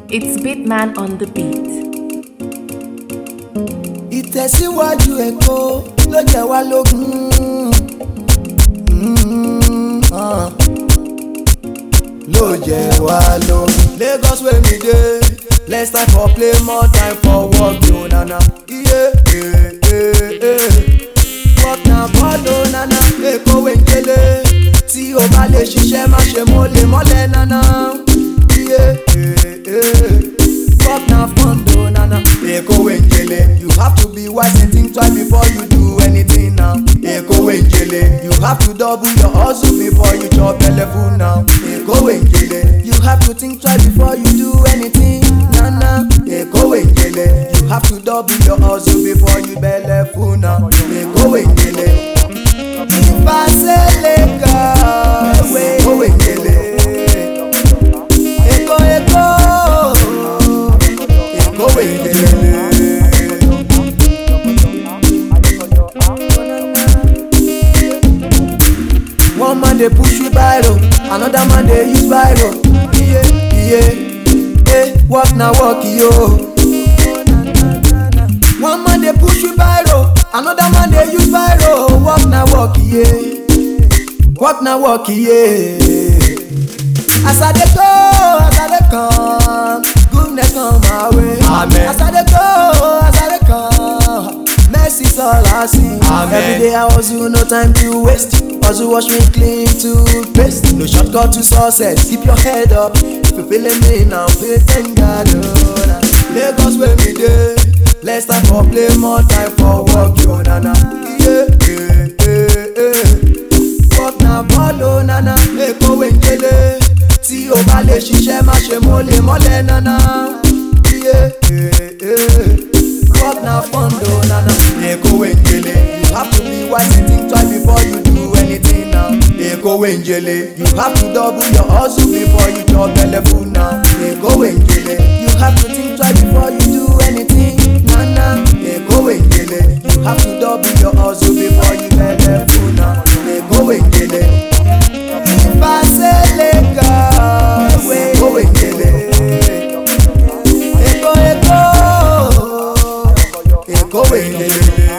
It's Bitman on the beat. ìtẹ̀síwájú èkó ló jẹ́ wá lógún. Mm, ah. ló jẹ́ wá lógún. Lagos wey mi dey less time for play more time for work yo nana. Iye eh, eh, eh. work na bọ́ọ̀lù nana. Èkó wey ń kélé tí o bá lè ṣiṣẹ́ má ṣe mọ́lẹ̀ mọ́lẹ̀ nana. Iye eh, eh. work na fun o nana. Èkó wey ń kélé you have to be wise and think twice before you do anything now. Èkó wey ń kélé you have to double your hustle before you chop belle full now. Èkó wey ń kélé you have to think twice before you do anything nana. Èkó wey ń kélé you have to double your hustle before you belle full now. Èkó wey ń kélé. Ìfàsẹ́lẹ̀ kan Èkó wey ń kélé. Èkó Èkó Èkó wey ń kélé. One man dey push you biro, another man dey use biro. Iye iye, eh, work na work yo. One man dey push you biro, another man dey use biro. Work na work yeah, work na work yeah. As I dey go, as I dey come, goodness come my way. Amen. As I dey go, as I dey come, mercy's all I see. Amen. Every day I hustle, no time to waste. Hustle wash me clean toothpaste. No shortcut to success. Keep your head up. If you feeling me now, pay thank God. Oh, nah. Lagos where me dey. Less time for play, more time for work. Yo, nana. Yeah, yeah, yeah, yeah work na bọ́ọ̀lù nana èkó wẹ̀ngẹ́lẹ́ tí o bá lè ṣiṣẹ́ má ṣe mọ́lẹ̀ mọ́lẹ̀ nana iye work na fọ́ndò nana èkó wẹ̀ngẹ́lẹ́ you have to be wise and think twice before you do anything now èkó wẹ̀ngẹ́lẹ́ you have to double your hustle before you chop belle full now èkó wẹ̀ngẹ́lẹ́ you have to think twice before you do anything nana èkó wẹ̀ngẹ́lẹ́ you have to double your hustle before you belle full now èkó wẹ̀ngẹ́lẹ́. Ìfàsẹ́lẹ̀ kan èkó wẹ̀ngẹ́lẹ́. Èkó èkó èkó wẹ̀ngẹ́lẹ́.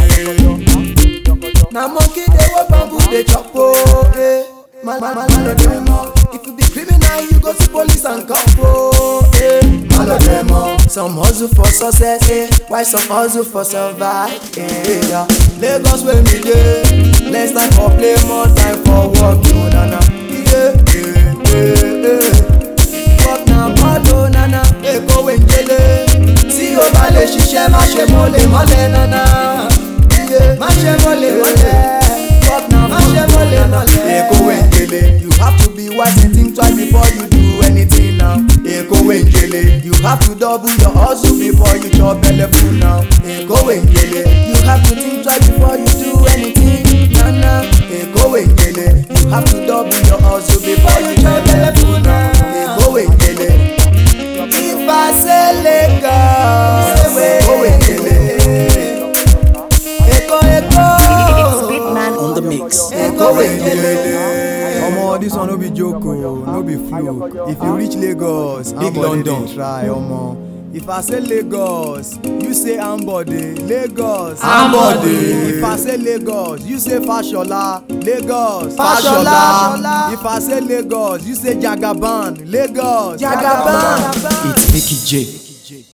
Na monkey dey wey bamboo dey chop o. eh. Man man man no dey more. If you be criminal you go see police and cop o. eh. Man no dey more. Some hustle for success eh. while some hustle for survive. Eh, yeah. Lagos wey me dey. Less time for play more time for work yo nana. Yeah, yeah, yeah, yeah. Work na bọ́ọ̀lù nana. Èkó wẹ̀ngẹ́lẹ́. Tí o bá lè ṣiṣẹ́ má ṣe mọ́lẹ̀ mọ́lẹ̀ nana. Yeah, má ṣe mọ́lẹ̀ mọ́lẹ̀. Work na má ṣe mọ́lẹ̀ mọ́lẹ̀. Èkó wẹ̀ngẹ́lẹ́. You have to be wise and think twice before you do anything now. Èkó wẹ̀ngẹ́lẹ́. You have to double your hustle before you chop belle full now. Èkó wẹ̀ngẹ́lẹ́. You have to think twice before you do anything. Nana. Èkó wẹ̀ngẹ́lẹ́. You have to double your hustle before you chop belle full now. Èkó wẹ̀ngẹ́lẹ́. Ìfàsẹ́lẹ̀ kan. Èkó wẹ̀ngẹ́lẹ́. Èkó èkó. It's Bitman on the mix. Èkó wẹ̀ngẹ́lẹ́. omo this one no be joke o no be fluke if you reach lagos Big ambode dey London. try omo if i say lagos you say ambode lagos Ambode. if i say lagos you say fashola lagos Fashola. if i say lagos you say jagaban lagos Jagaban. It's Mickey J.